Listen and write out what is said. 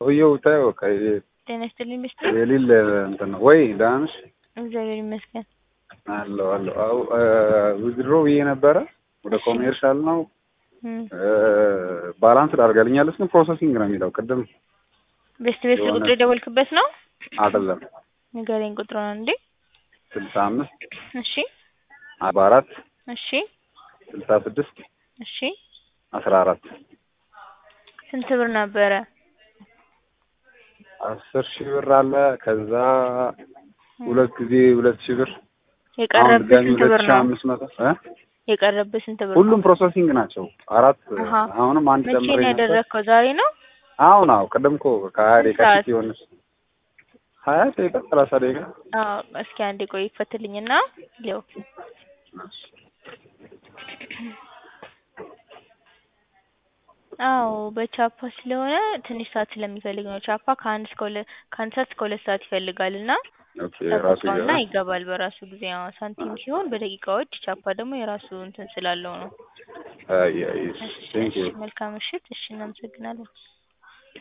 ሰውዬው ታየው በቃ ጤና ይስጥልኝ ሚስትር። የሌለ እንትን ነው ወይ ደህና ነሽ? እግዚአብሔር ይመስገን። አለሁ አለሁ። አዎ ዊዝድሮ ብዬ ነበረ ወደ ኮሜርሻል ነው እም፣ ባላንስ ዳርጋልኛለች ግን ፕሮሰሲንግ ነው የሚለው ቅድም ቤስት ቤስት የሆነ- ቁጥር የደወልክበት ነው? አይደለም ንገረኝ ቁጥሩን እንዴ። ስልሳ አምስት እሺ አርባ አራት እሺ ስልሳ ስድስት እሺ። አስራ አራት ስንት ብር ነበረ? አስር ሺህ ብር አለ ከዛ ሁለት ጊዜ ሁለት ሺህ ብር አሁን የቀረብህ ድጋሚ ስንት ሁለት ብር ሺህ ነው? አምስት መቶ እ የቀረብህ ስንት ብር ነው? ሁሉም ፕሮሰሲንግ ናቸው። አራት አሃ። አሁንም አንድ መቼ ጨምሬ ነው ነበር። ያደረግከው? ዛሬ ነው? አሁን አዎ ቅድም እኮ ከሀያ ስንት ደቂቃ ሰዓት? ፊት የሆነች ሀያ ደቂቃ ሰላሳ ደቂቃ አዎ። እስኪ አንዴ ቆይ ይፈትልኝና ሊው አዎ በቻፓ ስለሆነ ትንሽ ሰዓት ስለሚፈልግ ነው። ቻፓ ከአንድ እስከ ሁለት ከአንድ ሰዓት እስከ ሁለት ሰዓት ይፈልጋል እና ኦኬ ራሱ ጠብቀውና ይገባል። ይገባል በራሱ ጊዜ። አዎ ሳንቲም ሲሆን በደቂቃዎች፣ ቻፓ ደግሞ የራሱ እንትን ስላለው ነው። አይ አይ ቴንክ ዩ መልካም ምሽት። እሺ እናመሰግናለን።